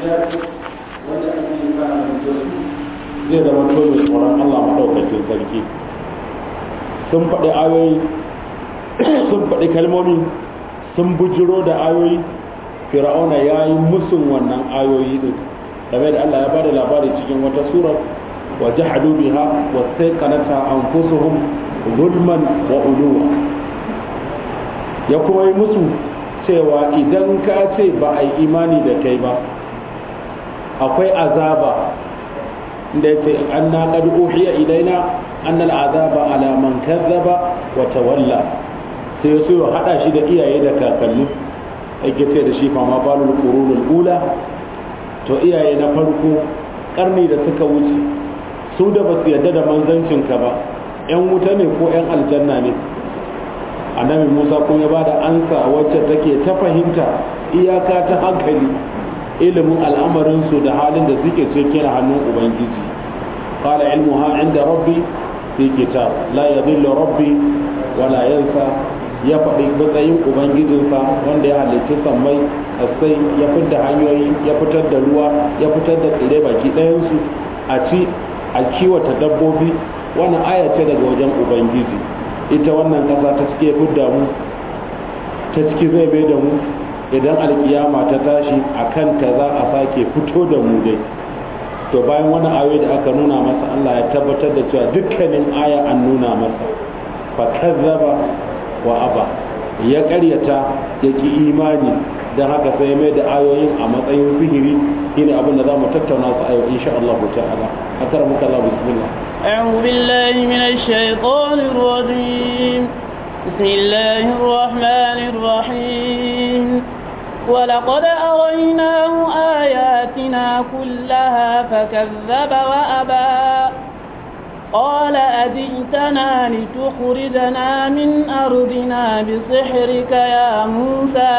littafi wanda ake karanta su zai zama to mai tsoron Allah maɗaukakin sarki sun faɗi ayoyi sun faɗi kalmomi sun bujiro da ayoyi fir'auna ya yi musun wannan ayoyi din game da Allah ya bada labari cikin wata sura wa jahadu biha wa sayqanata anfusuhum zulman wa uluwa ya kuma yi musu cewa idan ka ce ba a yi imani da kai ba akwai azaba da ya ce an na ƙadu uhiya ilaina an azaba ala man kazzaba wa tawalla sai ya so ya haɗa shi da iyaye da kakanni ake ce da shi fama balul qurunul ula to iyaye na farko karni da suka wuce su da basu yadda da manzancin ka ba yan wuta ne ko yan aljanna ne annabi Musa kun ya bada ansa wacce take ta fahimta iyaka ta hankali ilimin al'amarin su da halin da suke cikin hannun ubangiji qala ilmuha inda rabbi fi kitab la yadhillu rabbi wala yansa ya faɗi matsayin ubangijinsa wanda ya halicci sammai kasai ya fitar hanyoyi ya fitar da ruwa ya fitar da tsire baki ɗayansu a ci a kiwata dabbobi wannan aya ce daga wajen ubangiji ita wannan ƙasa ta cike fidda mu ta ciki zai bai da mu idan alkiyama ta tashi a kan ta za a sake fito da mu dai to bayan wani ayoyi da aka nuna masa Allah ya tabbatar da cewa dukkanin aya an nuna masa fa kazzaba wa aba ya karyata ya ki imani don haka sai mai da ayoyin a matsayin sihiri shine abin da za mu tattauna su a yau insha Allah ta'ala akar muka Allah bismillah أعوذ بالله من الشيطان الرجيم بسم الله الرحمن الرحيم ولقد أريناه آياتنا كلها فكذب وأبى قال أجئتنا لتخرجنا من أرضنا بسحرك يا موسى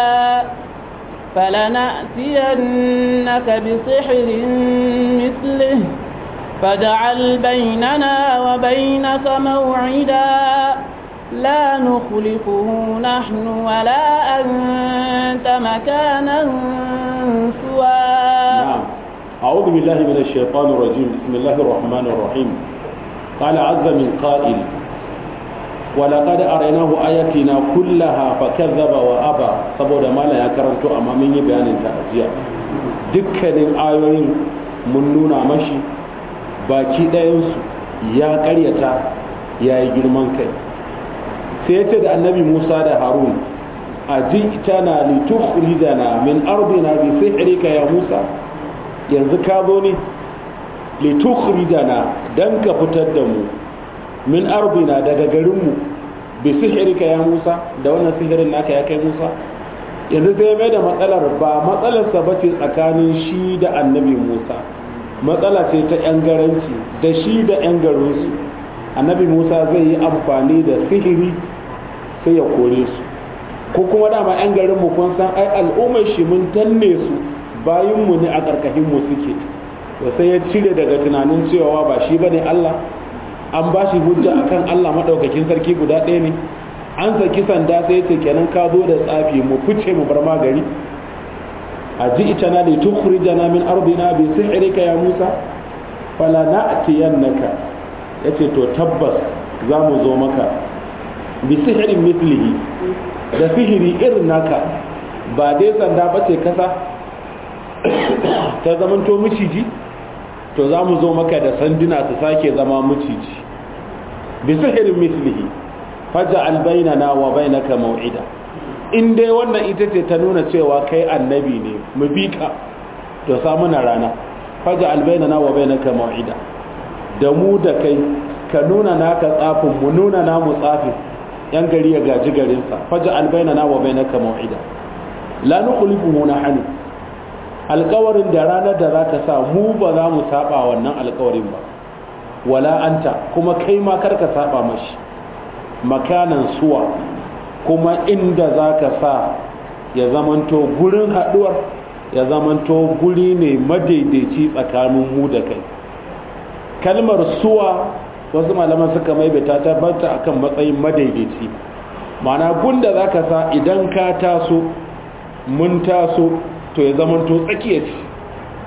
فلنأتينك بسحر مثله فاجعل بيننا وبينك موعدا لا نخلفه نحن ولا أنت مكانا سوى نعم أعوذ بالله من الشيطان الرجيم بسم الله الرحمن الرحيم قال عز من قائل ولقد أريناه آياتنا كلها فكذب وأبى saboda mala ya karanto amma mun yi bayanin ta ajiya dukkanin ayoyin mun nuna mashi baki ɗayansu ya ƙaryata ya yi girman kai sai ya ce da annabi musa da harun a ji tana litukhrijana min ardina bi sihrika ya musa yanzu ka zo ne litukhrijana dan ka fitar da mu min ardina daga garinmu bi sihrika ya musa da wannan sihirin naka ya kai musa yanzu sai mai da matsalar ba matsalarsa ba ce tsakanin shi da annabi musa matsala ce ta 'yan garanci da shi da 'yan garinsu annabi musa zai yi amfani da sihiri sai ya kore su ko kuma dama 'yan garinmu kun san ai al'ummar shi mun danne su bayinmu ne a ƙarƙashinmu suke da sai ya cire daga tunanin cewa ba shi bane allah an ba shi hujja akan allah maɗaukakin sarki guda ɗaya ne an saki sanda sai ce kenan ka zo da tsafi mu fice mu bar magari أجئتنا لتخرجنا من أرضنا بسحرك يا موسى فلا نأتينك yace to tabbas za mu zo maka bi sihirin mislihi da sihiri irin naka ba dai sanda ba ce kasa ta zamanto miciji to za mu zo maka da sanduna su sake zama miciji bi sihirin mislihi faja albainana wa bainaka mau'ida in dai wannan ita ce ta nuna cewa kai annabi ne mu bi ka to samu na rana faja albainana wa bainaka mau'ida da mu da kai ka nuna naka tsafin mu nuna namu tsafin yan gari ya gaji garinsa faja albainana wa bainaka mau'ida la nukhlifuhu nahnu alƙawarin da ranar da za ta sa mu ba za mu saba wannan alƙawarin ba wala anta kuma kai ma karka saba mashi makanan suwa kuma inda za ka sa ya zamanto gurin haɗuwar ya zamanto guri ne madaidaici tsakanin mu da kai kalmar suwa wasu malaman suka maimaita ta banta akan matsayin madaidaici ma'ana gunda za ka sa idan ka taso mun taso to ya zamanto tsakiya ce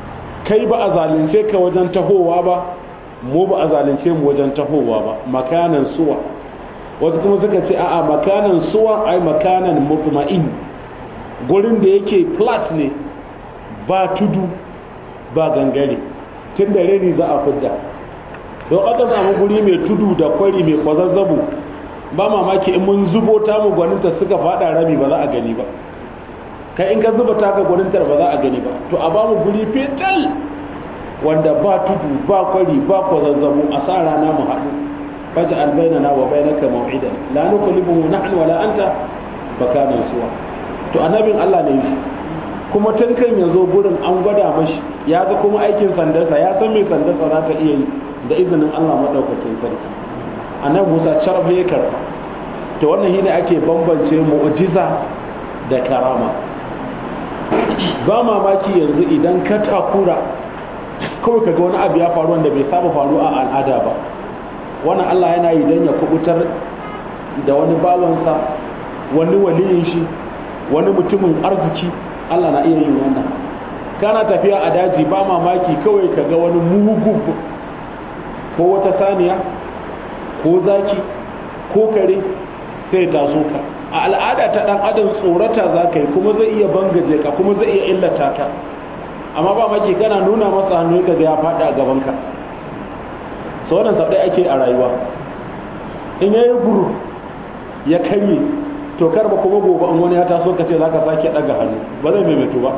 kai ba a zalunce ka wajen tahowa ba mu ba a zalunce mu wajen tahowa ba makanan suwa wasu kuma suka ce a'a makanan suwa ai makanan mutma'in gurin da yake flat ne ba tudu ba gangare tun da reni za a fidda don aka samu guri mai tudu da kwari mai kwazazzabu ba mamaki in mun zubo ta mu gwaninta suka fada rami ba za a gani ba kai in ka zuba taka gwanintar ba za a gani ba to a ba mu guri fetal wanda ba tudu ba kwari ba kwazazzabu a sa rana mu haɗu faja albainana wa bainaka maw'idan la nukallimu nahnu wala anta bakanan suwa to annabin Allah ne shi kuma tun kan ya zo gurin an gwada mashi ya ga kuma aikin sandarsa ya san mai sandarsa za ta iya yi da izinin Allah maɗaukakin sarki annabi Musa carf ya karɓa to wannan shine ake bambance mu'jiza da karama ba mamaki yanzu idan ka takura kawai kaga wani abu ya faru wanda bai saba faru a al'ada ba wannan Allah yana yi don ya kubutar da wani bawansa wani waliyin shi wani mutumin arziki Allah na iya yin wannan kana tafiya a daji ba mamaki kawai ka ga wani mugu ko wata saniya ko zaki ko kare sai taso ka a al'ada ta dan adam tsorata za ka yi kuma zai iya bangaje ka kuma zai iya illata ka amma ba maki kana nuna masa hannu ka ga ya faɗi a gabanka so wannan sau ake a rayuwa in yayi guru ya karye to kar ba kuma gobe in wani ya taso ka ce za ka sake ɗaga hannu ba zai maimaitu ba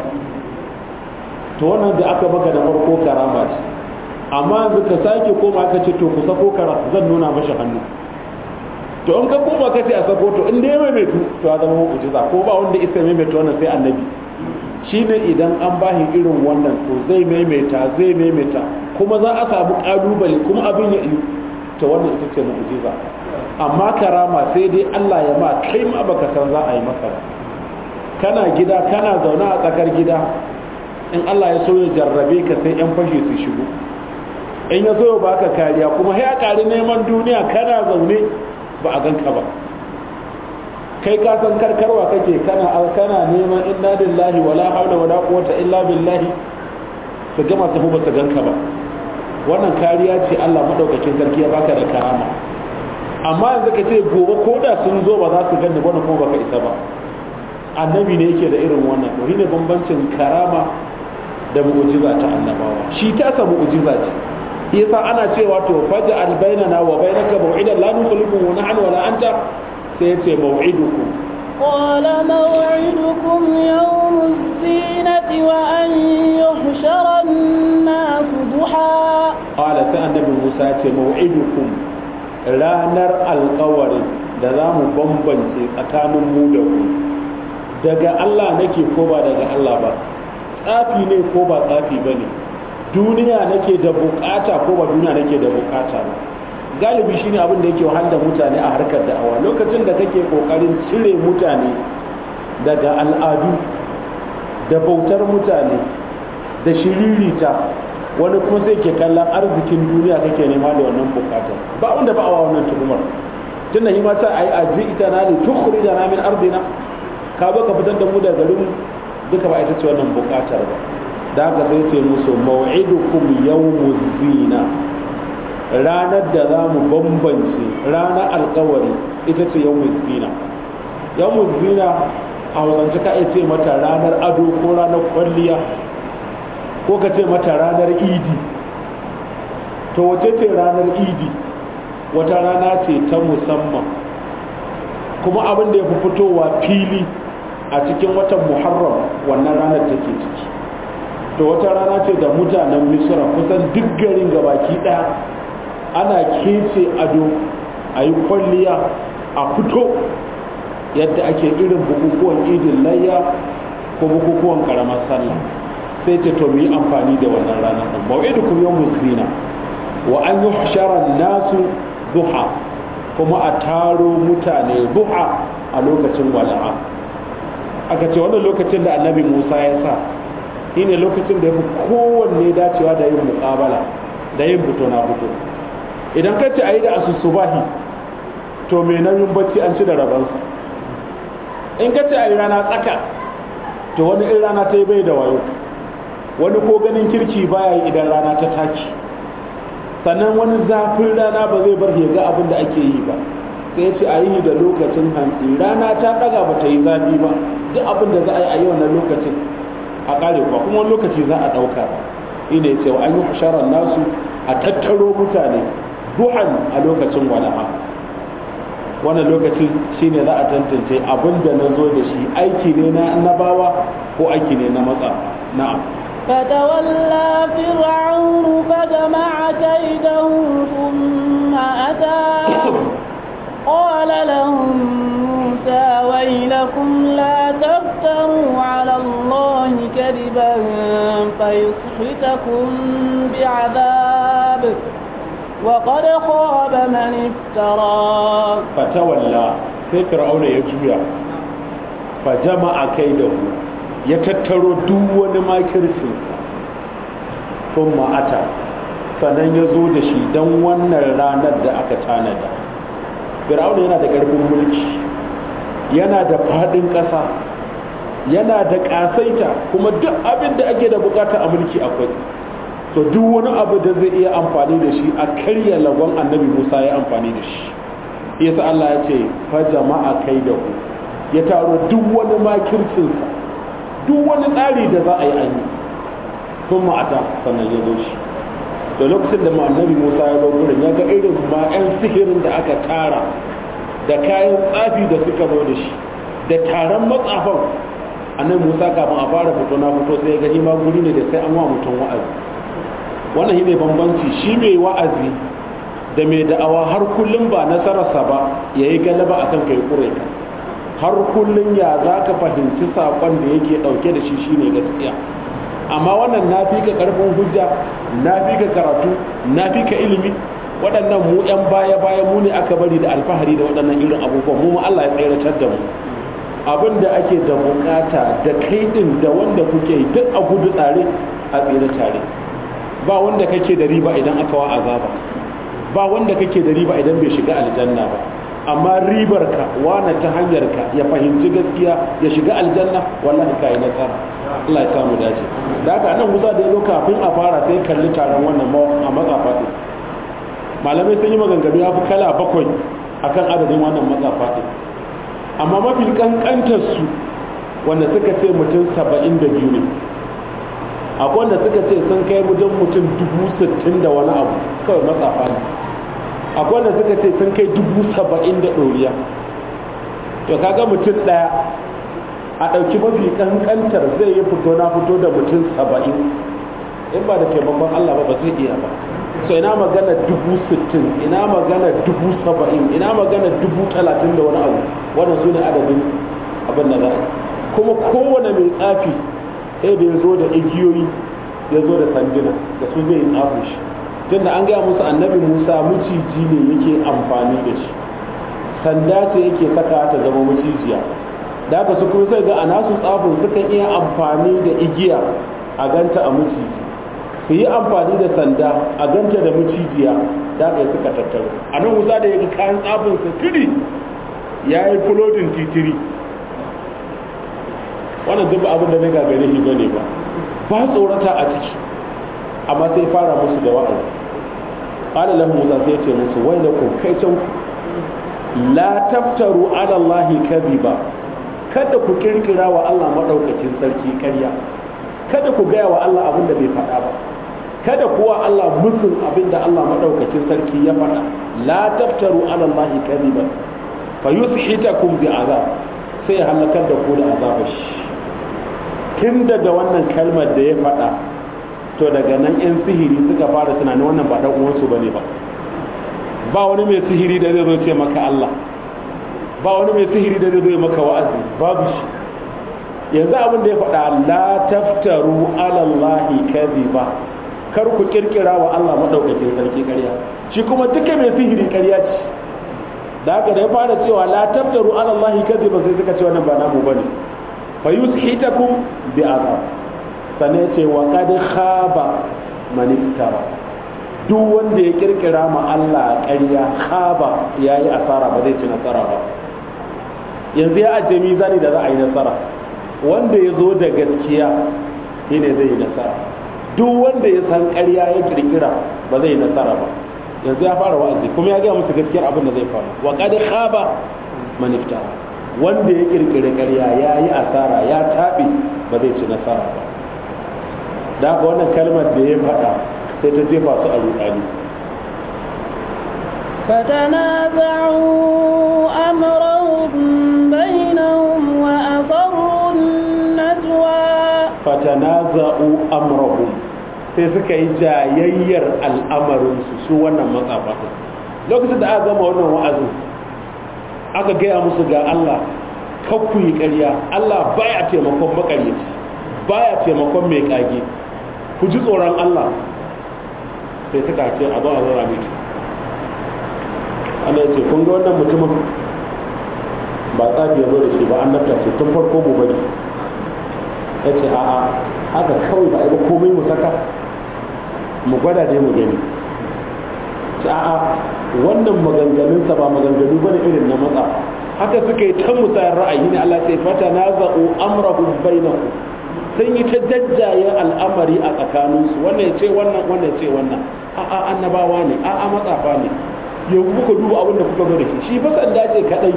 to wannan da aka baka da farko karama ce amma yanzu ka sake koma ka ce to ku sako kara zan nuna mashi hannu to in ka koma ka ce a sako to in dai maimaitu to ya zama mu'jiza ko ba wanda isa maimaitu wannan sai annabi shine idan an bashi irin wannan to zai maimaita zai maimaita kuma za a samu kalubale kuma abin ya yi to wannan ita ce mu'jiza amma karama sai dai Allah ya ma kai ma baka san za a yi maka ba kana gida kana zaune a tsakar gida in Allah ya so ya jarrabe ka sai yan fashe su shigo in ya so ya baka kariya kuma ya kari neman duniya kana zaune ba a ganka ba kai ka san karkarwa kake kana kana neman inna lillahi wala haula wala quwwata illa billahi su gama tafi ba su ganka ba wannan kariya ce Allah madaukakin sarki ya baka da karama amma yanzu ka ce gobe ko da sun zo ba za su gani wani kuma baka isa ba annabi ne yake da irin wannan to shine bambancin karama da mu'jiza ta annabawa shi ta sa mu'jiza ce yasa ana cewa to faja al bainana wa bainaka maw'idan la nukhlifu wa nahnu wala anta sai yace maw'idukum قال موعدكم يوم الزينة وأن يحشر الناس ضحى قال سأنبي موسى موعدكم ranar alkawarin da za mu bambance tsakanin mu da ku daga Allah nake ko ba daga Allah ba tsafi ne ko ba tsafi ba ne duniya nake da bukata ko ba duniya nake da bukata ba galibi shine abin da yake wahala mutane a harkar da'awa lokacin da kake kokarin cire mutane daga al'adu da bautar mutane da shiririta wani kuma sai ke kallon arzikin duniya kake nema da wannan bukatar ba wanda ba a wannan tuhumar tunda shi mata ayi aji ita na ne tukuri da na min ardina ka zo ka fitar da mu da garin duka ba ita ce wannan bukatar ba da haka sai ce musu mau'idukum yawmuz zina ranar da za mu bambance ranar alkawari ita ce yawmuz zina yawmuz zina a hausance ka iya ce mata ranar ado ko ranar kwalliya ko ka ce mata ranar idi to wace ce ranar idi wata rana ce ta musamman kuma abin da ya fi fitowa fili a cikin watan muharram wannan ranar take ciki to wata rana ce da mutanen misra kusan duk garin gabaki daya ana kece ado a yi kwalliya a fito yadda ake irin bukukuwan idin layya ko bukukuwan karamar sallah sai ce to mu yi amfani da wannan rana ɗin mau'idukum yawmuz zina wa an yuhshara nasu duha kuma a taro mutane duha a lokacin wala'a aka ce wannan lokacin da annabi Musa ya sa shine lokacin da ya fi kowanne dacewa da yin muƙabala da yin fito na fito idan ka ce a yi da asusubahi to mai nauyin bacci an ci da rabansa in ka ce a yi rana tsaka to wani in rana ta yi bai da wayo wani ko ganin kirki baya yi idan rana ta taki sannan wani zafin rana ba zai bar ya ga abin da ake yi ba sai ce a yi da lokacin hantsi rana ta ɗaga ba ta yi zafi ba duk abin da za a yi a yi wannan lokacin a ƙare kuwa kuma wani lokaci za a ɗauka ina ya ce wa an yi fasharar nasu a tattaro mutane duhan a lokacin walaha wannan lokacin shine za a tantance abin da na zo da shi aiki ne na annabawa ko aiki ne na matsa na'am فتولى فرعون فجمع كيده ثم أتى قال لهم موسى ويلكم لا تفتروا على الله كذبا فيسحتكم بعذاب وقد خاب من افترى فتولى sai fir'auna ya juya fa jama'a kaidahu ya tattaro duk wani makircinsa sun ma'ata sannan ya zo da shi don wannan ranar da aka tanada fir'auna yana da ƙarfin mulki yana da faɗin ƙasa yana da ƙasaita kuma duk abin da ake da bukata a mulki akwai to duk wani abu da zai iya amfani da shi a karya lagon annabi musa ya amfani da shi yasa allah ya ce fa jama'a kai da ku ya taro duk wani makircinsa duk wani tsari da za a yi an yi sun ma'ata sannan ya zo shi da lokacin da annabi musa ya zo wurin ya ga irin ma 'yan sihirin da aka tara da kayan tsafi da suka zo da shi da taron matsafan annabi musa kafin a fara fito na fito sai ya gani ma guri ne da sai an wa mutum wa'azi wannan shi ne bambanci shi mai wa'azi da mai da'awa har kullum ba nasararsa ba ya yi galaba a kan kai kure ka har kullum ya za ka fahimci saƙon da yake ɗauke da shi shine gaskiya amma wannan na fi ka ƙarfin hujja na fi ka karatu na fi ka ilimi waɗannan mu 'yan baya baya mu ne aka bari da alfahari da waɗannan irin abubuwan mu Allah ya tseratar da mu abin da ake da bukata da kai din da wanda kuke yi duk a gudu tare a tsere tare ba wanda kake da riba idan aka wa azaba ba wanda kake da riba idan bai shiga aljanna ba amma ribar ka wana ta hanyar ka ya fahimci gaskiya ya shiga aljanna wallahi kai nasara Allah ya samu dace da haka nan Musa da ya zo kafin a fara sai kalli taron wannan a matsafa din malamai sun yi maganganu ya fi kala bakwai akan adadin wannan matsafa din amma mafi kankantar su wanda suka ce mutum saba'in da biyu ne akwai wanda suka ce sun kai wajen mutum dubu sittin da wani abu kawai matsafa ne akwai wanda suka ce sun kai dubu saba'in da ɗoriya to kaga mutum ɗaya a ɗauki mafi kankantar zai yi fito na fito da mutum saba'in in ba da taimakon Allah ba ba zai iya ba so ina magana dubu sittin ina magana dubu saba'in ina magana dubu talatin da wani abu wannan su ne adadin abin da za a kuma kowane mai tsafi sai da ya zo da igiyoyi ya zo da sanduna da su zai tsafi shi tunda an gaya musu annabi musa maciji ne yake amfani da shi sanda ce yake saka ta zama macijiya da haka su kuma sai ga a nasu tsafin sukan iya amfani da igiya a ganta a maciji su yi amfani da sanda a ganta da macijiya da aka yi suka tattaro a nan wuza da yake kayan tsafin su tiri ya yi fulodin titiri wannan duk abin da zai gagare shi bane ba ba tsorata a ciki amma sai fara musu da wa'azi qala lahu musa sai ce musu wai da ku kai can la taftaru ala allahi kadhiba kada ku kirkira wa Allah madaukakin sarki ƙarya kada ku gaya wa Allah abin da bai faɗa ba kada kuwa Allah musun abin da Allah madaukakin sarki ya faɗa la taftaru ala allahi kadhiba fa yushitakum bi azab sai ya halakar da ku da azabar shi tun daga wannan kalmar da ya faɗa to daga nan 'yan sihiri suka fara tunanin wannan ba ɗan uwansu ba ne ba ba wani mai sihiri da zai zo ce maka Allah ba wani mai sihiri da zai zo maka wa'azi babu shi yanzu abin da ya faɗa la taftaru ala Allahi kadhiba kar ku kirkira wa Allah madaukakin sarki ƙarya shi kuma duka mai sihiri ƙarya ce da haka da ya fara cewa la taftaru ala Allahi kadhiba sai suka ce wannan ba namu bane fa yushitakum bi azab sane ce wa qad khaba man iftara duk wanda ya kirkira ma Allah ƙarya khaba yayi asara ba zai ci nasara ba yanzu ya ajiye mizani da za a yi nasara wanda ya zo da gaskiya shine zai yi nasara duk wanda ya san ƙarya ya kirkira ba zai yi nasara ba yanzu ya fara wa'azi kuma ya gaya musu gaskiyar abin da zai faru wa qad khaba man iftara wanda ya kirkire ƙarya ya yi asara ya taɓe ba zai ci nasara ba da haka wannan kalmar da ya faɗa sai ta jefa su a rudani فتنازعوا أمرهم بينهم وأصروا النجوى fatanaza'u amrahum sai suka yi jayayyar al'amarinsu su wannan matsafa lokacin da aka gama wannan wa'azin aka gaya musu ga Allah kakku yi ƙarya Allah baya taimakon makaryaci baya taimakon mai kage ku ji tsoron Allah sai suka ce a zo a zara miki Allah ya ce kun ga wannan mutumin ba tsafi ya zo da shi ba an nafta ce tun farko mu bari ya ce a'a haka kawai ba a yi komai mu saka mu gwada dai mu gani ce a'a wannan maganganunsa ba maganganu bane irin na matsa haka suka yi ta musayar ra'ayi ne Allah sai fata na za'u amrahu bainahu sun yi ta jajjaye al'amari a tsakaninsu wannan ya ce wannan wannan ya ce wannan a'a annabawa ne a'a matsafa ne yau kuka duba abin da kuka zo da shi shi fa sanda ce kadai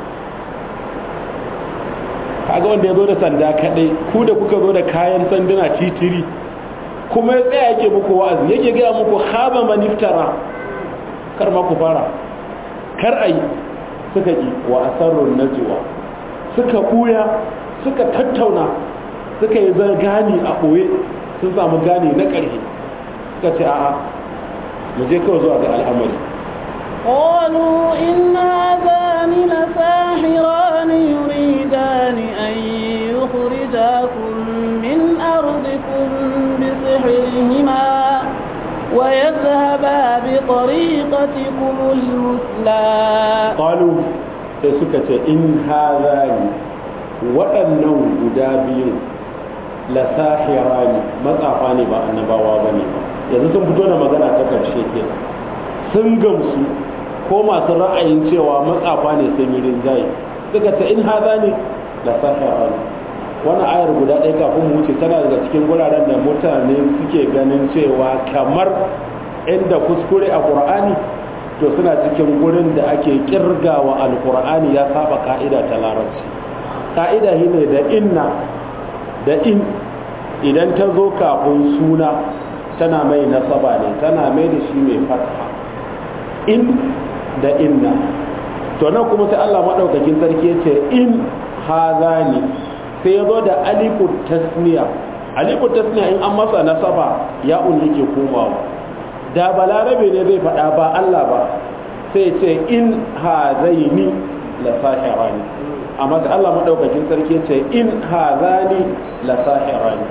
kaga wanda ya zo da sanda kadai ku da kuka zo da kayan sanduna titiri kuma ya tsaya yake muku wa'azi yake gaya muku haba maniftara kar ma ku fara kar ayi suka yi wa asarrun najwa suka buya suka tattauna suka yi gani a ɓoye sun samu gani na ƙarfi suka ce a'a mu je kawai zuwa ga al'amari قالوا إن هذان لساحران يريدان أن يخرجاكم من أرضكم بسحرهما ويذهبا بطريقتكم المثلى qalu sai suka ce in hadhani waɗannan guda biyu la sahirani matsafa ne ba annabawa bane ba yanzu sun fito da magana ta karshe ke sun gamsu ko masu ra'ayin cewa matsafa ne sun yi rinjaye suka ce in hadhani la sahirani wannan ayar guda ɗaya kafin mu wuce tana daga cikin guraren da mutane suke ganin cewa kamar inda kuskure a qur'ani to suna cikin gurin da ake kirgawa alkur'ani ya saba ka'ida ta larabci ka'ida shi ne da inna da in idan ta zo kafin suna tana mai nasaba ne tana mai da shi mai fatha in da inna to nan kuma sai Allah maɗaukakin sarki ya ce in hazani sai ya zo da alifu tasniya alifu tasniya in an masa nasaba ya yake komawa da balarabe ne zai faɗa ba Allah ba sai ce in hazaini la sahirani amma sai Allah madaukakin sarki ce in hazani la sahirani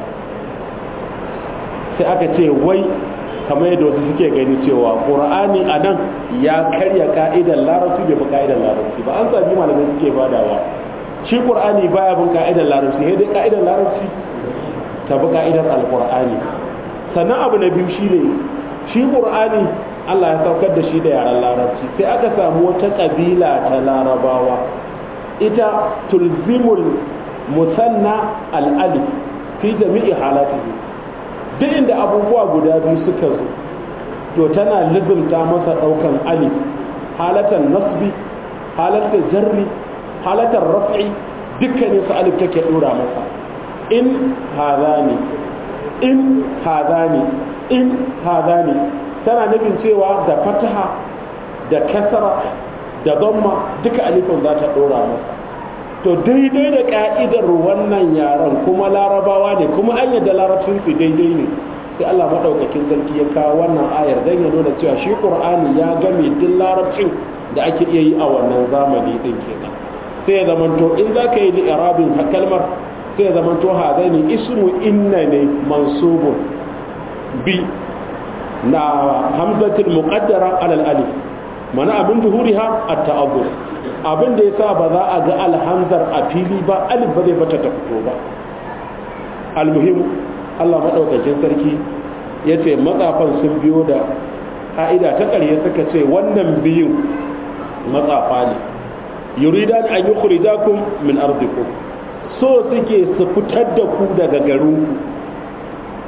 sai aka ce wai kamar yadda wasu suke gani cewa qur'ani a nan ya karya ka'idar larabci bai bi ka'idar larabci ba an sami malamai suke badawa shi qur'ani baya bin ka'idar larabci sai dai ka'idar larabci ta bi ka'idar alqur'ani sannan abu na biyu shine shi ƙur'ani Allah ya saukar da shi da yaren larabci sai aka samu wata ƙabila ta larabawa ita tulzimul musanna al'alif fi jami'i halatihi duk inda abubuwa guda biyu suka zo to tana lizimta masa ɗaukan alif halatan nasbi halatan jarri halatan raf'i dukkanin su alif take ɗora masa in hazani in hazani in hazani tana nufin cewa da fataha da kasara da zamma duka alifin za ta dora masa to daidai da ka'idar wannan yaren kuma larabawa ne kuma an yadda larabcin su daidai ne sai Allah madaukakin sarki ya kawo wannan ayar dan ya nuna cewa shi Qur'ani ya game duk larabcin da ake iya yi a wannan zamani din kenan sai ya zamanto in za ka yi da irabin kalmar sai ya zamanto hazaini ismu inna ne mansubun bi na hamzatul muqaddara alal alif mana abin zuhuriha at-ta'azzur abin da yasa ba za a ga alhamzar a fili ba alif ba zai bata ta fito ba almuhim Allah madaukakin sarki yace matsafan sun biyo da ka'ida ta ƙarshe suka ce wannan biyun matsafa ne yuridan an yukhrijakum min ardikum so suke su fitar da ku daga garinku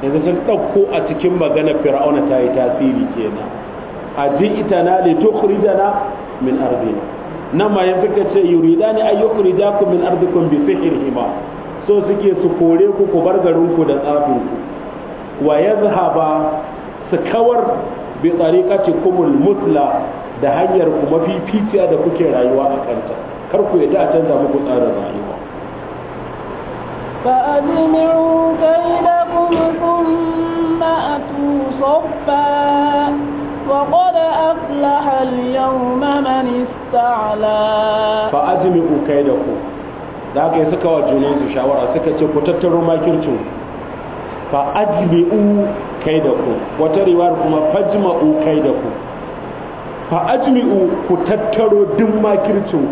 yanzu sun ɗauko a cikin magana fir'auna ta yi tasiri kenan a ji ita na li tukhrijana min ardina nan ma yanzu ka ce yuridani ay yukhrijakum min ardikum bi sihrihima so suke su kore ku ku bar garin ku da tsafin ku wa yazhaba su kawar bi tariqatikumul musla da hanyar ku mafi ficiya da kuke rayuwa a kanta kar ku yadda a canza muku tsarin rayuwa فأجمعوا كيدكم ثم أتوا صفا وقد أفلح اليوم من استعلى فأجمعوا كيدكم da haka yi suka wa junansu shawara suka ce ku tattaro makircin fa ajmi'u kaidaku wata riwayar kuma fajma'u kaidaku fa ajmi'u ku tattaro duk makircin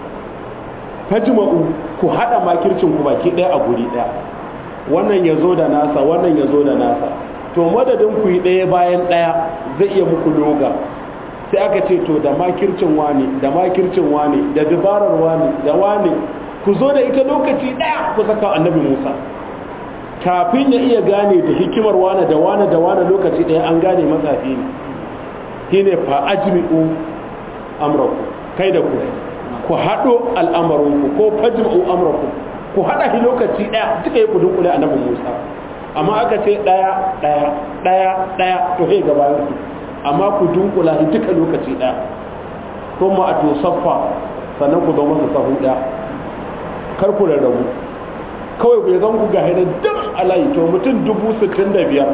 fajma'u ku hada makircin ku baki daya a guri daya wannan ya zo da nasa wannan ya zo da nasa to madadin ku yi daya bayan daya zai iya muku loga sai aka ce to da makircin wani da makircin wani da dabarar wani da wani ku zo da ita lokaci daya ku saka annabi Musa kafin ya iya gane da hikimar wani da wani da wani lokaci daya an gane matsafi ne shine fa ajmi'u amraku kai da ku ku haɗo al'amarinku ko fajma'u amraku ku haɗa shi lokaci ɗaya duka yi kudin kula annabi Musa amma aka ce ɗaya ɗaya ɗaya ɗaya to sai gabanin su amma ku dunkula shi duka lokaci ɗaya kuma a to saffa sannan ku zama su sahu ɗaya kar ku rarrabu kawai ku zan ku ga hidin duk alayi to mutum dubu sittin da biyar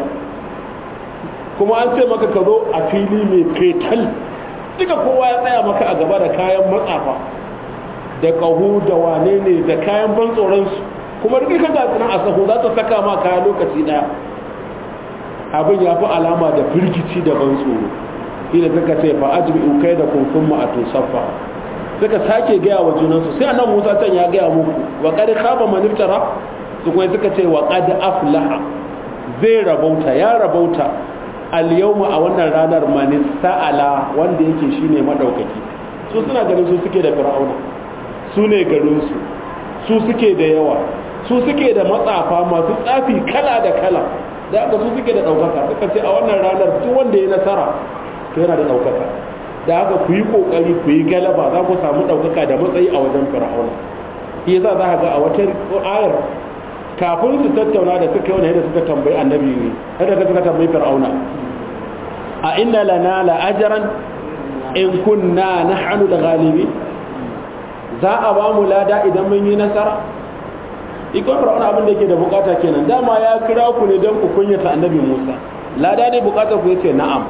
kuma an ce maka ka zo a fili mai fetal duka kowa ya tsaya maka a gaba da kayan matsafa da ƙahu da wane ne da kayan ban tsoronsu kuma duk ka ga a sahu za ta saka ma kaya lokaci ɗaya abin ya fi alama da firgici da ban tsoro ina suka ce fa ajmi kai da kun sun ma'atu saffa suka sake gaya wa junansu sai annan musa can ya gaya muku wa qad khaba man iftara su kuma suka ce wa qad aflaha zai rabauta ya rabauta al-yawma a wannan ranar man sa'ala wanda yake shine madaukaki su suna ganin su suke da fir'auna su ne garin su su suke da yawa su suke da matsafa masu tsafi kala da kala da aka su suke da ɗaukaka suka ce a wannan ranar duk wanda ya nasara to yana da ɗaukaka da haka ku yi ƙoƙari ku yi galaba za ku samu ɗaukaka da matsayi a wajen fir'auna shi yasa za ka ga a wata ayar kafin su tattauna da suka yi da suka tambayi annabi ne yadda suka tambayi fir'auna a inna lana la ajran in kunna nahnu al-ghalibi za a ba mu lada idan mun yi nasara ikon fir'auna abin da yake da bukata kenan dama ya kira ku ne don ku kunyata annabi Musa lada ne bukatar ku yace na'am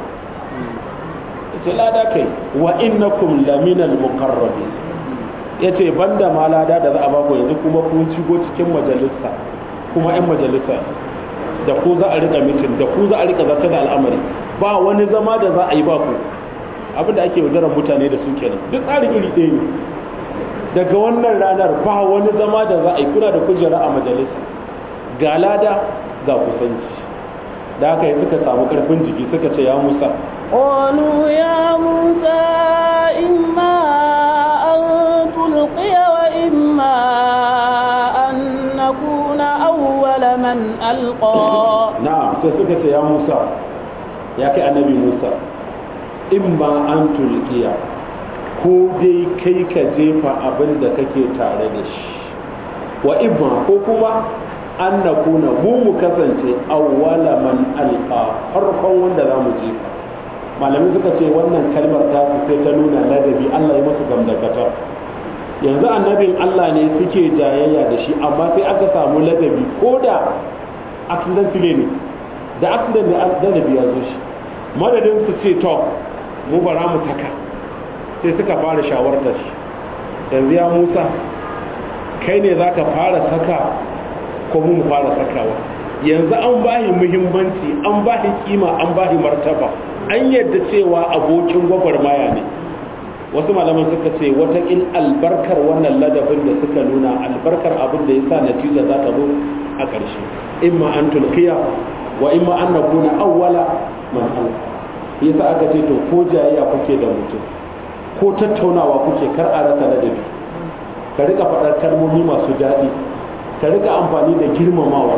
yace lada kai wa innakum laminal muqarrabin yace banda ma lada da za a baku yanzu kuma kun shigo cikin majalisa kuma yan majalisa da ku za a rika mitin da ku za a rika zata da al'amari ba wani zama da za a yi ba ku abin da ake yaudarar mutane da su kenan duk tsarin iri ɗaya ne daga wannan ranar ba wani zama da za a yi kuna da kujera a majalisa ga lada ga kusanci da haka yi suka samu karfin jiki suka ce ya musa قالوا يا موسى إما أن تلقي وإما أن نكون أول من ألقى na'am sai suka ce ya musa ya kai annabi musa imma an tulkiya ko dai kai ka jefa abin da kake tare da shi wa imma ko kuma an na kuna mu mu kasance awwala man alqa farkon wanda za mu jefa malami suka ce wannan kalmar ta su sai ta nuna ladabi Allah ya masu gamdakatar yanzu annabin Allah ne suke jayayya da shi amma sai aka samu ladabi ko da accidentally ne da accident ne ladabi ya zo shi madadin su ce to mu bara mu saka sai suka fara shawartar shi yanzu ya musa kai ne za ka fara saka ko mu fara sakawa yanzu an bahi muhimmanci an bahi kima an bahi martaba an yadda cewa abokin gwagwarmaya ne wasu malaman suka ce watakil albarkar wannan ladabin da suka nuna albarkar abin da ya sa natija za ta zo a ƙarshe imma an tulkiya wa imma an na kuna awwala man alfa yasa aka ce to ko jayayya kuke da mutum ko tattaunawa kuke kar a rasa ladabi ka rika faɗar kalmomi masu daɗi ka rika amfani da girmamawa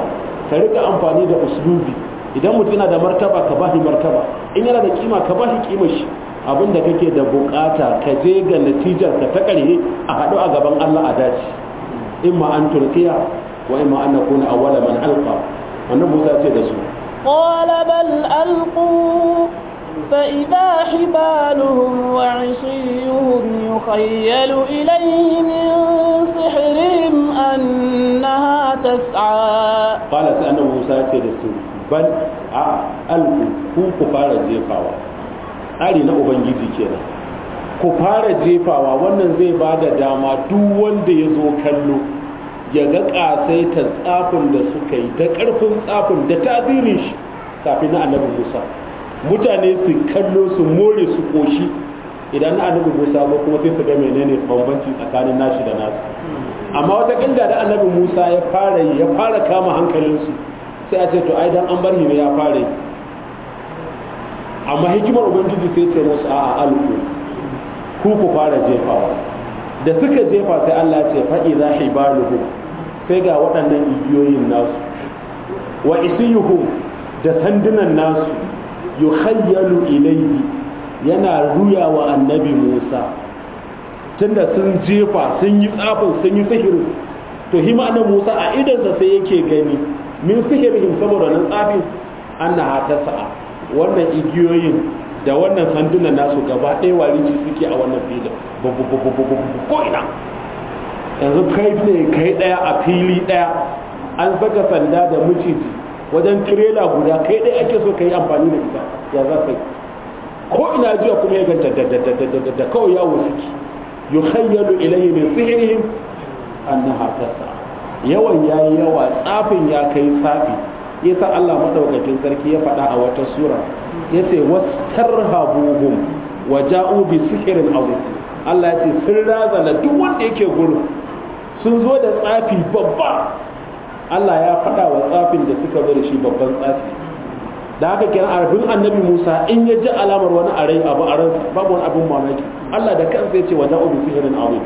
ka rika amfani da uslubi idan mutum yana da martaba ka bashi martaba in yana da kima ka bashi kimar shi abinda kake da bukata ka je ga natijar ka ta karhe a haɗu a gaban Allah a dace imma an turkiya wa imma an nakuna awwala man alqa wannan Musa ce da su قال بل ألقوا فإذا حبالهم وعصيهم يخيل إليه من سحرهم أنها تسعى قال سأنا موسى ce da su bal a alku ku ku fara jefawa tsari na ubangiji kenan ku fara jefawa wannan zai ba da dama duk wanda ya zo kallo ya ga ƙasaitar tsafin da suka yi da ƙarfin tsafin da tasirin shi kafin na annabi musa mutane su kallo su more su koshi idan na annabi musa ba kuma sai su ga menene bambanci tsakanin nashi da nasu amma wata kanda da annabi musa ya fara yi ya fara kama hankalinsu sai a ce to ai dan an bar ne ya fara yi amma hikimar ubangiji sai ce musu a'a alku ku ku fara jefawa da suka jefa sai Allah ya ce fa idza hibaluhu sai ga waɗannan igiyoyin nasu wa isiyuhum da sandunan nasu yukhayyalu ilayhi yana ruya wa annabi Musa tunda sun jefa sun yi tsafin sun yi sihirin to hima annabi Musa a idansa sai yake gani min sihirihim saboda nan tsafin annaha ta sa'a wannan igiyoyin da wannan sandunan nasu gaba ɗaya warici suke a wannan filin ko ina yanzu kai ne kai ɗaya a fili ɗaya an saka sanda da miciji wajen tirela guda kai ɗaya ake so ka yi amfani da ita ya za ka yi ko ina jiya kuma ya ganta da kawai yawo suke yukhayyalu ilayhi min sihrihim annaha tas'a yawan yayi yawa tsafin ya kai tsafi yasa Allah madaukakin sarki ya faɗa a wata sura yace wastarhabuhum wa ja'u bi sihrin azim Allah yace sun razana duk wanda yake gurin sun zo da tsafi babba Allah ya faɗa wa tsafin da suka zo da shi babban tsafi da haka kenan arfin annabi Musa in ya ji alamar wani arai abu a ransa babu wani abin mamaki Allah da kansa ya ce wa ja'u bi sihrin azim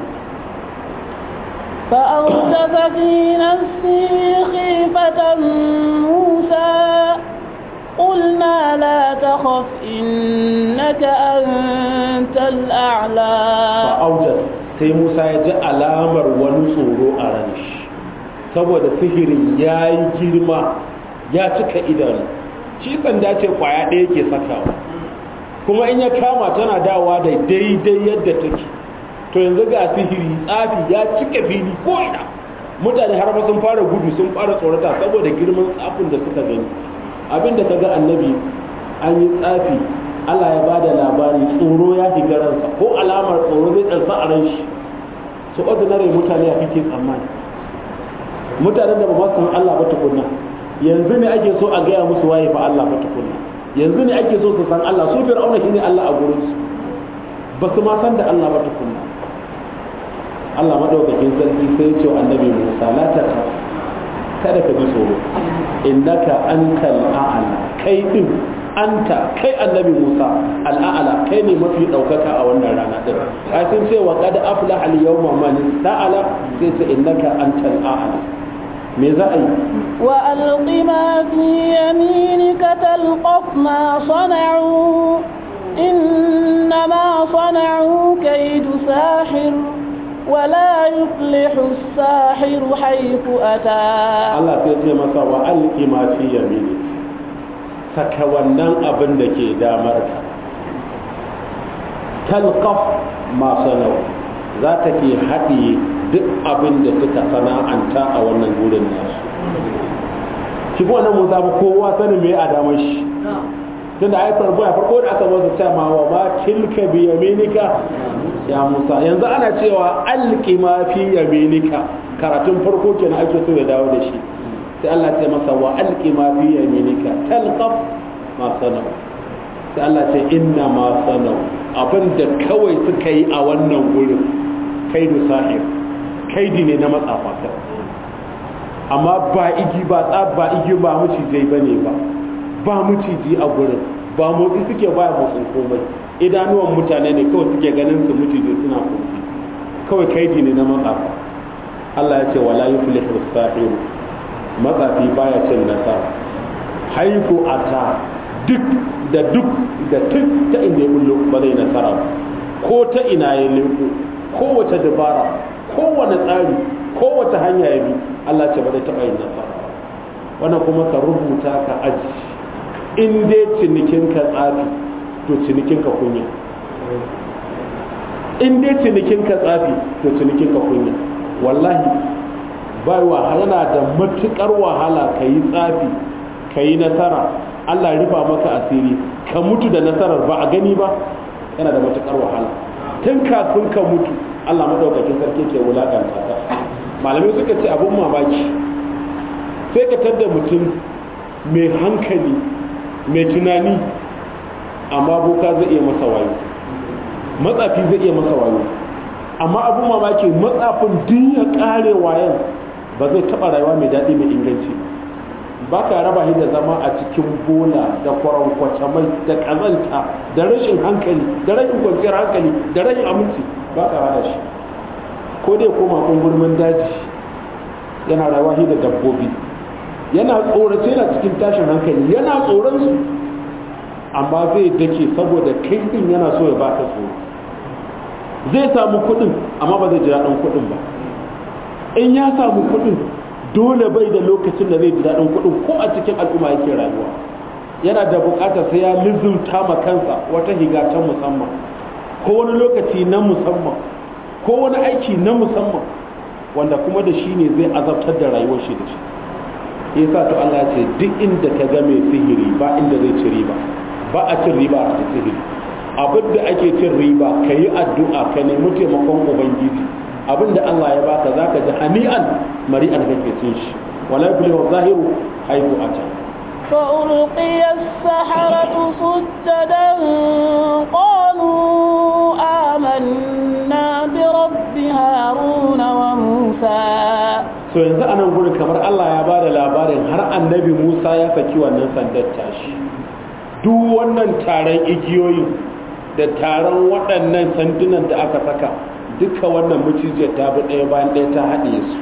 فأوجس في نفسه خيفة موسى قلنا لا تخف إنك أنت الأعلى فأوجس sai Musa ya ji alamar wani tsoro a ran shi saboda sihirin ya yi girma ya cika idanu shi sanda ce kwaya ɗaya ke sakawa kuma in ya kama tana dawa da daidai yadda take to yanzu ga sihiri tsafi ya cika fili ko ina mutane har ma sun fara gudu sun fara tsorata saboda girman tsafin da suka gani abinda ka ga annabi an yi tsafi Allah ya bada labari tsoro ya shiga ransa ko alamar tsoro zai tsarsa a ran shi su ordinary mutane a kike tsammani mutanen da ba ma san Allah ba tukunna yanzu ne ake so a gaya musu waye fa Allah ba tukunna yanzu ne ake so su san Allah su fir'auna shine Allah a gurin su ba su ma san da Allah ba tukunna Allah madaukakin sarki sai ce wa annabi Musa la ta kada ka ji tsoro innaka antal a'la kai din anta kai annabi Musa al'a'la kai ne mafi daukaka a wannan rana din ai sun ce wa qad aflaha al-yawma man sa'ala sai ce innaka antal a'la me za a yi wa alqi ma fi yaminika talqaf ma sana'u إنما صنعوا كيد ساحر ولا يفلح الساحر حيث أتى Allah sai ce masa wa alqi ma fi yamini saka wannan abin da ke damar ka talqaf ma sanau za ta ke haɗiye duk abin da suka sana'anta a wannan gurin nasu shi kuma nan musa ba kowa sanin me a damar shi tunda ai farko ya farko da aka masa cewa wa ma tilka bi yaminika ya Musa yanzu ana cewa alqi ma fi yaminika karatun farko kenan ake so ya dawo da shi sai Allah ya ce masa wa alqi ma fi yaminika talqaf ma sanau sai Allah ce inna ma sanau abinda kawai suka yi a wannan gurin kaidu sahir kaidi ne na matsafa amma ba igi ba tsab ba igi ba mucijai bane ba ba maciji a gurin ba motsi suke baya motsin komai idanuwan mutane ne kawai suke ganin su maciji suna kofi kawai kaidi ne na matsafa Allah ya ce wala yuflihu sahiru matsafi baya cin nasara haiku ata duk da duk da duk ta inda ya bullo ba zai nasara ba ko ta ina ya leko kowace dabara kowane tsari kowace hanya ya bi Allah ce ba zai taɓa yin nasara ba wannan kuma ka rubuta ka aji in dai cinikin ka tsafi to cinikin ka kunya in dai cinikin ka tsafi to cinikin ka kunya wallahi bai wahala da matukar wahala ka yi tsafi ka yi nasara Allah rufa maka asiri ka mutu da nasarar ba a gani ba yana da matukar wahala tun kafin ka mutu Allah madaukakin sarki ke wulakanta ka malamai suka ce abun mamaki sai ka tadda mutum mai hankali mai tunani amma boka zai iya masa wayo matsafi zai iya masa wayo amma abun mamaki matsafin duk ya kare wayan ba zai taba rayuwa mai daɗi mai inganci ba ka raba shi da zama a cikin bola da kwaran mai da ƙazanta da rashin hankali da rashin kwanciyar hankali da rashin aminci ba ka hada shi ko dai koma kungurmin daji yana rayuwa shi da dabbobi yana tsorace yana cikin tashin hankali yana tsoron su amma zai dake saboda kai din yana so ya baka tsoro zai samu kuɗin amma ba zai ji daɗin kuɗin ba in ya samu kuɗin dole bai da lokacin da zai ji daɗin kuɗin ko a cikin al'umma yake rayuwa yana da buƙatar sai ya lizumta ma kansa wata higa ta musamman ko wani lokaci na musamman ko wani aiki na musamman wanda kuma da shi ne zai azabtar da rayuwar shi da shi yasa to Allah ce duk inda ka ga mai sihiri ba inda zai ci riba ba a cin riba a sihiri abin da ake cin riba ka yi addu'a ka nemi taimakon ubangiji abin da Allah ya baka zaka ji hani'an mari'an kake cin shi wala yuflihu zahiru haihu ata فألقي السحرة سجدا قالوا آمنا برب هارون وموسى so yanzu a nan gurin kamar Allah ya bada labarin har annabi Musa ya saki wannan sandar tashi duk wannan taron igiyoyi da taron waɗannan sandunan da aka saka duka wannan macijiyar ta bi ɗaya bayan ɗaya ta haɗe su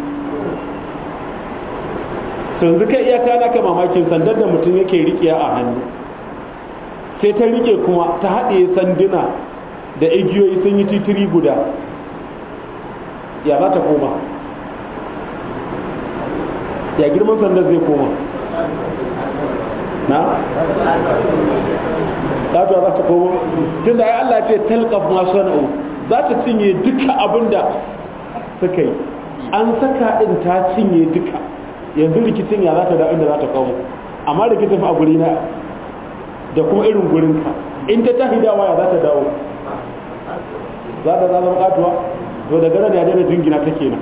yanzu kai iyaka naka mamakin sandar da mutum yake riƙe a hannu sai ta rike kuma ta haɗe sanduna da igiyoyi sun yi titiri guda ya za ta koma ya girman sandar zai koma na? ɗatuwa za ta koma tun da ya Allah ce talqaf masu sana'u za ta cinye duka abin da suka yi an saka ɗin ta cinye duka yanzu rikicin ya za ta da inda za ta kawo amma rikicin fa a guri na da kuma irin gurinka in ta tahi dawa ya za ta dawo za ta zama katuwa to daga nan ya daina jingina ta kenan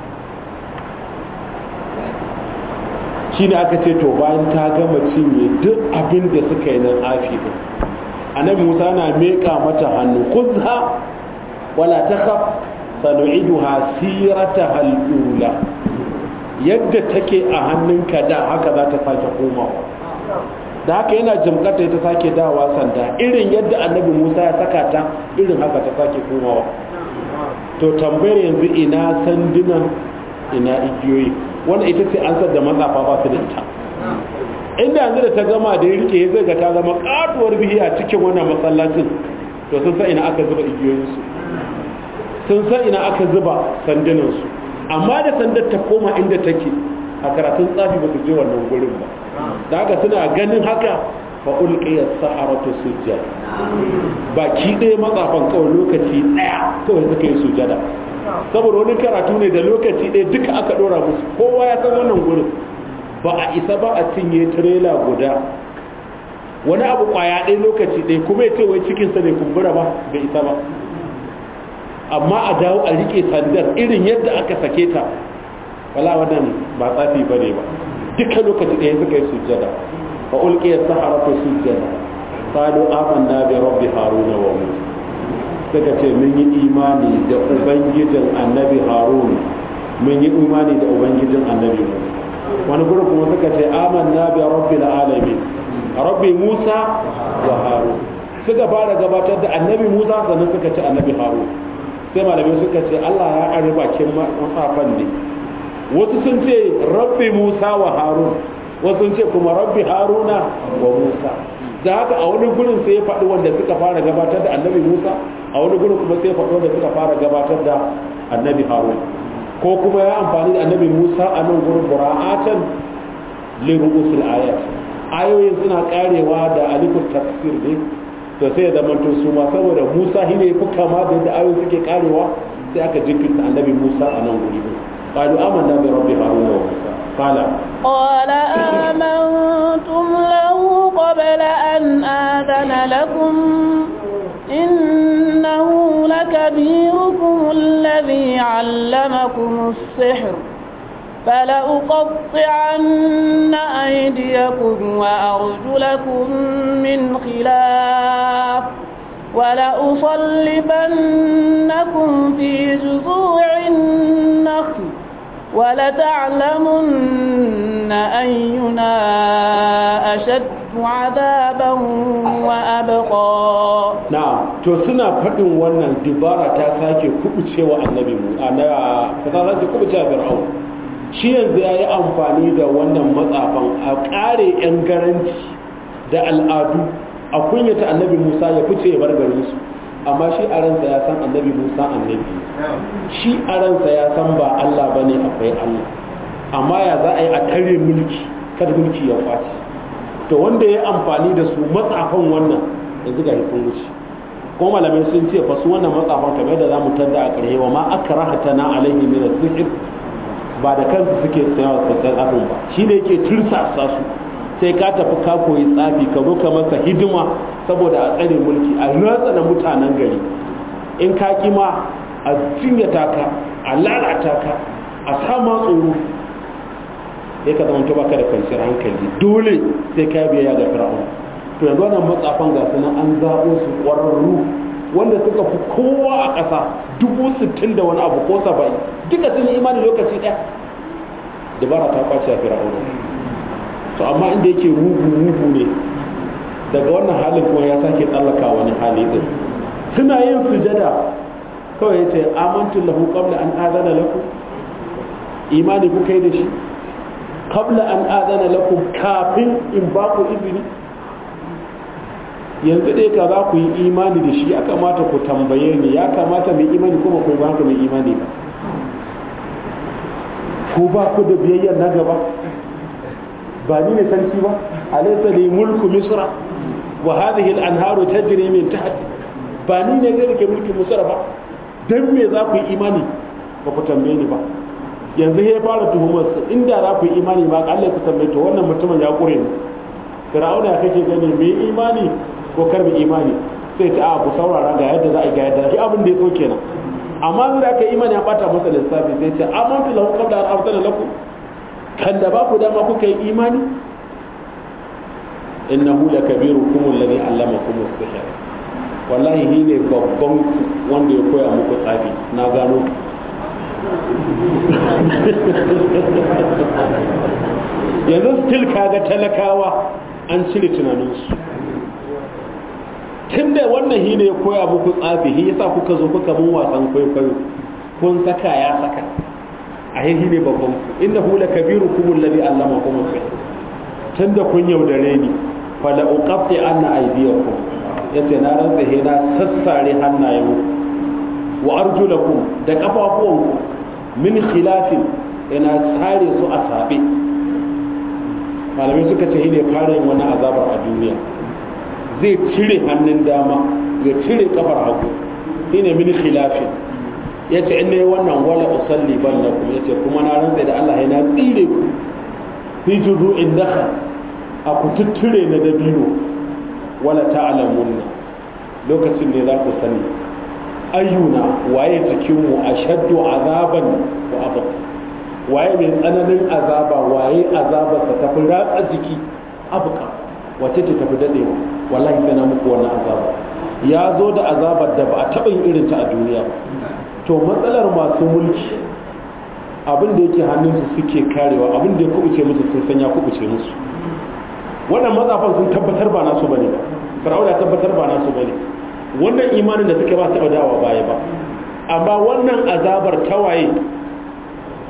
shine aka ce to bayan ta gama cinye duk abin da suka yi nan afi din annabi Musa na meka mata hannu khudha wala takhaf sanu'iduha sirataha al-ula yadda take a hannunka da haka za ta sake komawa da haka yana jimkata ta sake dawa sanda irin yadda annabi musa ya saka ta irin haka ta sake komawa to tambayar yanzu ina sanduna ina igiyoyi wanda ita ce an da matsafa ba su da ita inda yanzu da ta gama da ya rike zai ga ta zama katuwar bihiya cikin wannan masallacin to sun san ina aka zuba igiyoyinsu sun san ina aka zuba sandunansu amma da sandar ta koma inda take a karatun tsafi ba su je wannan gurin ba da haka suna ganin haka fa ulqiya saharatu sujjad baki ɗaya matsafan kawai lokaci ɗaya kawai suka yi sujada saboda wani karatu ne da lokaci ɗaya duka aka ɗora musu kowa ya san wannan gurin ba a isa ba a cinye tirela guda wani abu kwaya ɗaya lokaci ɗaya kuma ya ce wai cikinsa bai kumbura ba bai isa ba amma a dawo a rike sandar irin yadda aka sake ta wala wannan ba tsafi ba ne ba duka lokaci ɗaya suka yi sujjada fa ulqiya saharatu sujjada qalu amanna bi rabbi haruna wa musa suka ce mun yi imani da ubangijin annabi harun mun yi imani da ubangijin annabi musa wani gurin kuma suka ce amanna bi rabbil alamin rabbi musa wa harun suka fara gabatar da annabi musa sannan suka ce annabi harun sai malamai suka ce Allah ya ƙare bakin masafan ne wasu sun ce rabbi musa wa harun wasu sun ce kuma rabbi haruna wa musa da haka a wani gurin sai ya faɗi wanda suka fara gabatar da annabi musa a wani gurin kuma sai ya faɗi wanda suka fara gabatar da annabi harun ko kuma ya amfani da annabi musa a nan gurin bura'atan liru'usul ayat ayoyin suna karewa da alifut tafsir ne to sai ya zamanto su ma saboda musa shi ne fi kama da yadda ayoyi suke karewa sai aka jinkirta annabi musa a nan guri din qalu amanna bi rabbi haruna wa musa qala قال آمنتم له قبل أن آذن لكم إنه لكبيركم الذي علمكم السحر فلأقطعن أيديكم وأرجلكم من خلاف ولأصلبنكم في جذوع النخل ولتعلمن أينا أشد عذابا وأبقى na'am to suna faɗin wannan dibara ta sake kubucewa annabi mu a ta sake kubucewa fir'aun shi yanzu ya yi amfani da wannan matsafan a ƙare 'yan garanci da al'adu a kunyata annabi musa ya fice ya bar garin su amma shi a ransa ya san annabi musa annabi shi a ransa ya san ba allah ba ne akwai allah amma ya za a yi a tare mulki kada mulki ya kwace to wanda ya yi amfani da su matsafan wannan yanzu ga sun wuce ko malamai sun ce fa su wannan matsafan kamar da za mu tadda a ƙarshe wa ma akrahata na alaihi min as-sihr ba da kansu suke tsayawa sassan abin ba shi ne yake tursasa su sai ka tafi ka koyi tsafi ka zo ka masa hidima saboda a tsare mulki a ratsa na mutanen gari in ka kima a cinyata ka a lalata ka a sama tsoro sai ka zama baka da kwanciyar hankali dole sai ka biya ga fir'aun to yanzu wannan matsafan ga sunan an zaɓo su ƙwararru wanda suka fi kowa a ƙasa dubu sittin da wani abu ko saba'in duka sun yi imani lokaci ɗaya dabara ta kwace a fir'auna to amma inda yake mugu mugu ne daga wannan halin kuma ya sake tsallaka wani hali din suna yin sujada kawai yace amantu lahu qabla an adana lakum imani kuka yi da shi qabla an adana lakum kafin in ba ku izini yanzu dai ka za ku yi imani da shi ya kamata ku tambaye ni ya kamata mai imani kuma ku ba ku mai imani ba ko ba ku da biyayyar na gaba ba ni ne sarki ba alaysa li mulku misra wa hadhihi al-anharu tajri min tahti ba ni ne zai rike mulkin misra ba dan me za ku yi imani ba ku tambaye ni ba yanzu ya fara tuhumar su inda za ku yi imani ba Allah ku tambaye to wannan mutumin ya kure ni fir'auna ya kake gani me imani ko karbi imani sai ta a ku saurara ga yadda za a yi ga yadda shi abin da ya so kenan amma zai da aka imani ya bata masa lissafi sai ce amantu lahu qabla an arsala lakum kan da ba ku dama kuka yi imani innahu lakabirukum alladhi allamakum as-sihr wallahi shi ne babban wanda ya koya muku tsafi na gano yanzu still kaga talakawa an cire tunaninsu tun da wannan shi ne ya koya muku tsafi shi yasa kuka zo kuka mun wasan kwaikwayo kun saka ya saka a shi ne babban ku inda hula kabiru kuma lalli allama kuma sai tun da kun yaudare ni fala uqatti anna aydiyakum yace na rantsa he na sassare hannayen wa arjulakum da kafafuwanku min khilafin ina tsare su a sabe malamai suka ce ne fara yin wani azabar a duniya zai cire hannun dama ya cire kafar hagu shine min khilafin yace in ne wannan wala usalli ballakum yace kuma na rantsa da Allah yana tsire ku fi juzu'in dakhal a ku tutture na dabino wala ta'lamunna lokacin ne za ku sani ayyuna waye cikinmu ashaddu azaban wa abqa waye mai tsananin azaba waye azabarsa ta fi ratsa jiki abqa wace ce tafi dadewa wallahi sai na muku wannan azaba ya zo da azabar da ba a taɓa yin irin ta a duniya ba to matsalar masu mulki abin da yake hannunsu suke karewa abin da ya kubuce musu sun san ya kubuce musu wannan matsafan sun tabbatar ba nasu bane ba fir'auna tabbatar ba nasu bane wannan imanin da suke ba taɓa dawa baya ba amma wannan azabar tawaye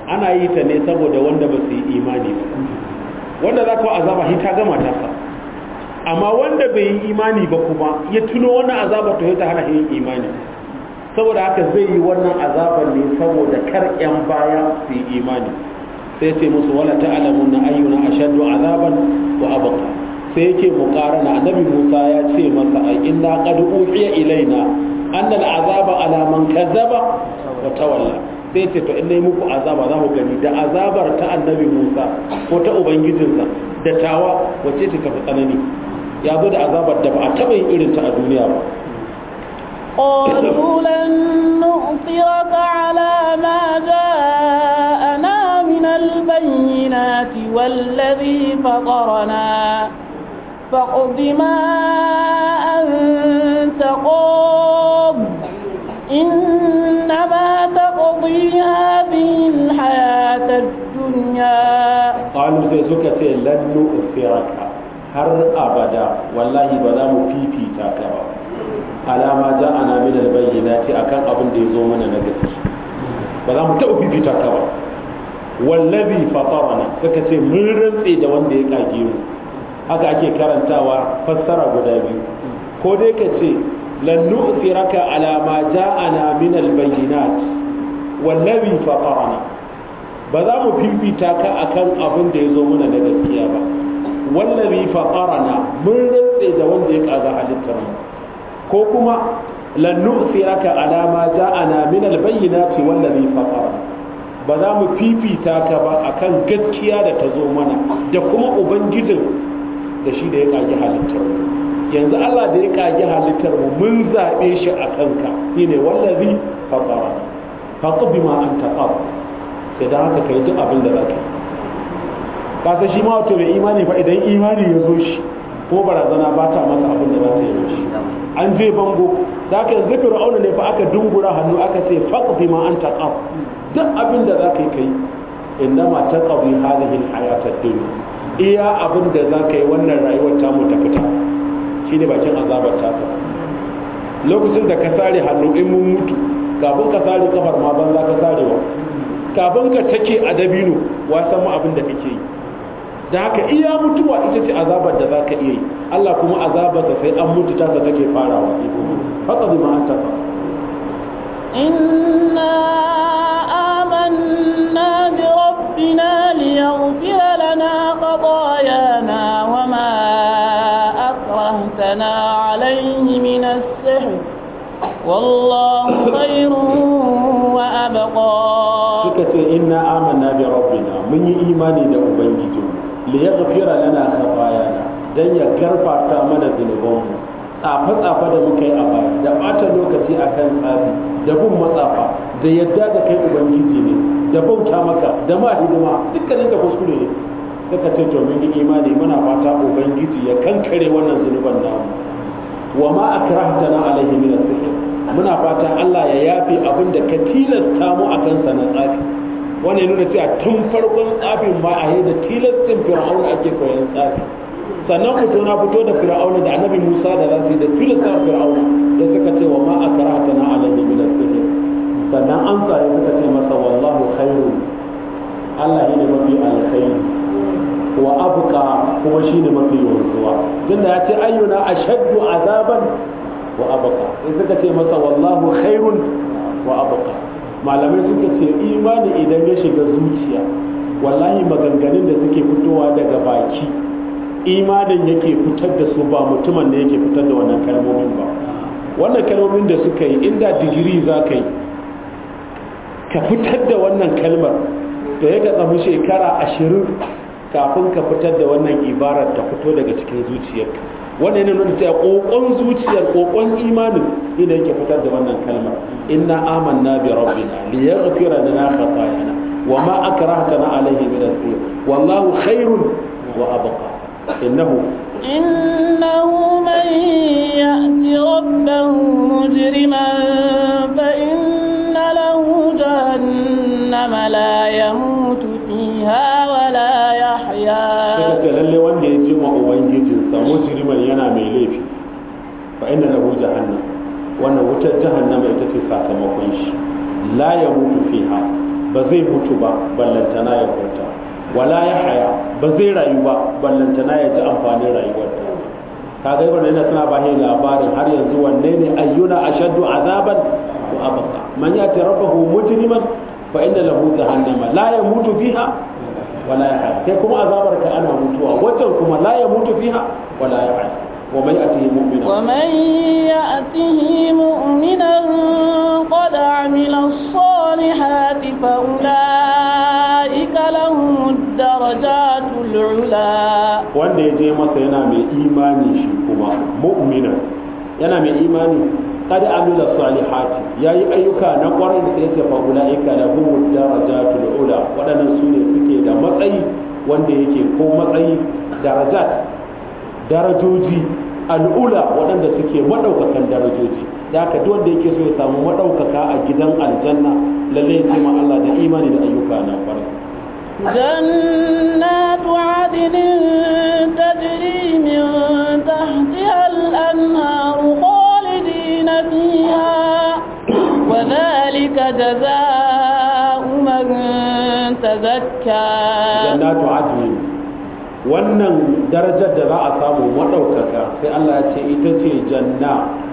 ana yi ta ne saboda wanda ba su yi imani ba wanda za ka azaba shi ta gama tasa amma wanda bai yi imani ba kuma ya tuno wannan azabar to ta hana yin imani saboda haka zai yi wannan azabar ne saboda kar yan baya su yi imani sai ce musu wala ta'lamun na ayyuna ashaddu azaban wa abqa sai yake muqarana annabi Musa ya ce masa ai inna qad uhiya ilaina anna al'azaba ala man kazzaba wa tawalla sai ce to in nayi muku azaba za ku gani da azabar ta annabi Musa ko ta ubangijinsa da tawa wace ce ta fi tsanani ya zo da azabar da ba a taɓa yin irin ta a duniya ba قالوا لن نؤثرك على ما جاءنا من البينات والذي فطرنا فاقض ما أنت قاض إنما تقضي هذه الحياة الدنيا قالوا سيسوك لن نؤثرك har abada wallahi ba za mu fifita ka ba alama ja ana min albayyinati akan abin da ya zo mana na gaske ba za mu taɓa fifita ka ba wallazi fatarana suka ce mun rantse da wanda ya kage mu haka ake karantawa fassara guda biyu ko dai ka ce lan nu'thiraka ala ma ja'ana min albayyinat wallazi fatarana ba za mu fifita ka akan abin da ya zo mana na gaskiya ba wallazi faqarana mun rantse da wanda ya kaga halittar mu ko kuma lan nu'thiraka ala ma ja'ana min al-bayyinati wallazi faqarana ba za mu fifita ka ba akan gaskiya da ta zo mana da kuma ubangijin da shi da ya kage halittar mu yanzu Allah da ya kage halittar mu mun zabe shi a kanka shine wallazi faqarana faqbi ma anta qab sai da haka kai duk abin da zaka yi kasa shi ma wato mai imani fa idan imani ya zo shi ko barazana ba ta masa abin da za ta yi shi an je bango da aka yanzu fir'auna ne fa aka dungura hannu aka ce faqdi ma anta qaf duk abin da za ka yi kai innama taqdi hadhihi alhayatad dunya iya abin da za ka yi wannan rayuwar ta mu ta fita shine bakin azabar ta ka lokacin da ka sare hannu in mun mutu kafin ka sare kafar ma banza ka sarewa kafin ka take a dabino wasan mu abin da kake yi da haka iya mutuwa ita ce azabar da za ka iya yi Allah kuma azabarsa sai an mutu tasa take farawa haka bi ma an tafa إنا آمنا بربنا ليغفر لنا خطايانا وما أكرهتنا عليه من السحر والله خير وأبقى suka ce inna amanna bi rabbina mun yi imani da ubangiji li yaghfira lana khatayana dan ya garfata mana zunubanmu tsafa tsafa da muka yi a baya da bata lokaci akan tsafi da bin matsafa da yadda da kai ubangiji ne da bauta maka da ma hidima dukkanin da kuskure ne suka ce to mun yi imani muna fata ubangiji ya kankare wannan zunuban namu wa ma akrahtana alaihi min as-sihr muna fatan Allah ya yafe abin da ka tilasta mu a kansa na tsafi wannan ya nuna cewa tun farkon tsafin ma a yi da tilastin fir'auna ake koyan tsafi sannan fito na fito da fir'auna da annabi Musa da zasu yi da tilasta fir'auna da suka ce wa ma akrahtana alaihi min as-sihr sannan an tsare suka ce masa wallahu khairu Allah ne mafi alkhairi wa abqa kuma shine mafi wanzuwa tunda ya ce ayyuna ashaddu azaban wa abqa sai suka ce masa wallahu khairun wa abqa malamai suka ce imani idan ya shiga zuciya wallahi maganganun da suke fitowa daga baki imanin yake fitar da su ba mutumin da yake fitar da wannan kalmomin ba wannan kalmomin da suka yi inda digiri za ka yi ka fitar da wannan kalmar to ya ka tsamu shekara ashirin kafin ka fitar da wannan ibarar ta fito daga cikin zuciyarka wannan yana nuna cewa kokon zuciyar kokon imanin ina yake fitar da wannan kalmar inna amanna bi rabbina li yaghfira lana khatayana wa ma akrahtana alayhi min as-sir wallahu khairun wa abqa innahu إنه من يأت ربه مجرما فإن له جهنم لا يموت فيها ولا يحيا suka ce lalle wanda ya ji ma ubangijinsa mujriman yana mai laifi fa inna lahu jahannam wannan wutar jahannama ita ce sakamakon shi la ya mutu fiha ba zai mutu ba ballantana ya huta wala ya haya ba zai rayu ba ballantana ya ji amfanin rayuwar ta kaga ibn yana tana ba labarin har yanzu wanne ne ayyuna ashaddu azaban wa abqa man yati rabbahu mujriman fa inna lahu jahannama la yamutu fiha wala yahya kai kuma azabar ka ana mutuwa wajen kuma la yamutu fiha wala yahya wa man yatihi mu'mina wa man ya'tihi mu'minan qad 'amila as-salihati fa ulaika lahum ad-darajatul 'ula wanda ya je masa yana mai imani shi kuma mu'mina yana mai imani قد عمل الصالحات yayi ayyuka na kwarai da sai fa ulaika lahum darajatul ula wadannan su ne suke da matsayi wanda yake ko matsayi darajat darajoji al'ula waɗanda suke madaukakan darajoji da haka duk wanda yake so ya samu madaukaka a gidan aljanna lalle ya ce ma Allah da imani da ayyuka na kwarai جنات عدن تجري من تحتها الأنهار خالدين فيها وذلك جزاء من تزكى جنات عدن wannan darajar da za a samu maɗaukaka sai Allah ya ce ita ce janna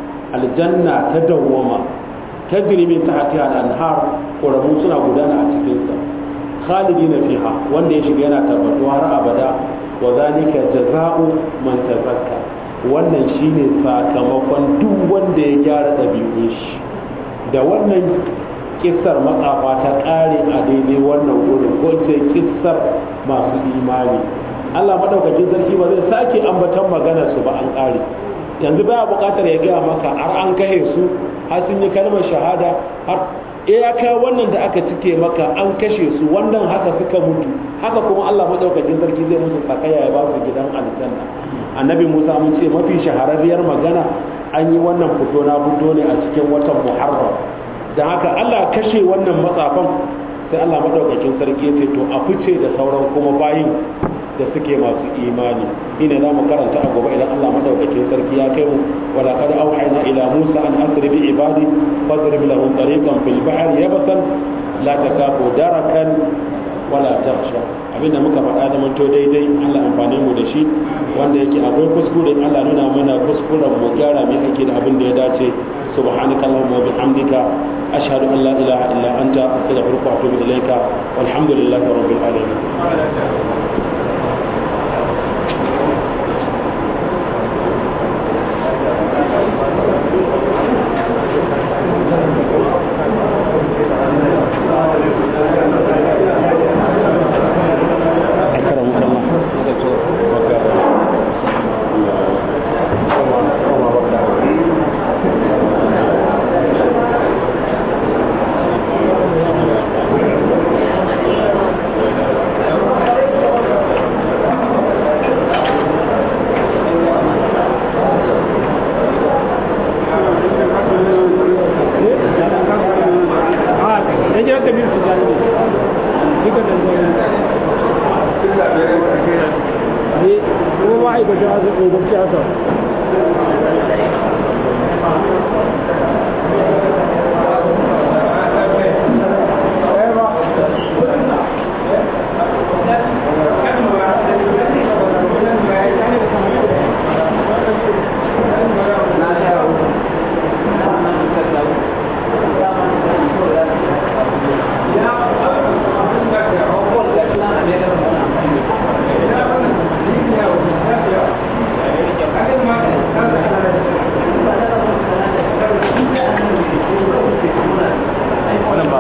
aljanna ta dawwama ta min tahtiha al-anhar ƙoramu suna gudana a cikinsa khalidina fiha wanda ya shiga yana tabbatuwa har abada wa zalika jaza'u man tazakka wannan shine sakamakon duk wanda ya gyara ɗabi'un shi da wannan kissar matsafa ta ƙare a daidai wannan wurin ko ce kissar masu imani Allah madaukakin sarki ba zai sake ambatan maganar su ba an ƙare yanzu baya buƙatar ya gaya maka har an kahe su har sun yi kalmar shahada har iyaka wannan da aka cike maka an kashe su wannan haka suka mutu haka kuma Allah madaukakin sarki zai musu sakaya ya ba su gidan aljanna annabi Musa mun ce mafi shahararriyar magana an yi wannan fito na fito ne a cikin watan Muharram dan haka Allah kashe wannan matsafan sai Allah madaukakin sarki ya ce to a fice da sauran kuma bayin da suke masu imani ina za mu karanta a gobe idan Allah madaukakin sarki ya kai mu wala qad auhayna ila Musa an asri bi ibadi fadrib lahum tariqan fil bahr yabasan la takafu darakan wala takhsha abinda muka faɗa da manto daidai Allah amfane mu da shi wanda yake akwai kuskure Allah nuna mana kuskuren mu gyara mai aiki da abin da ya dace subhanakallahumma wa bihamdika ashhadu an la ilaha illa anta astaghfiruka wa atubu ilaika walhamdulillahi rabbil alamin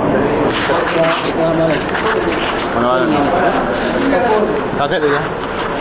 Wani wani ne? Ka kai ɗaya?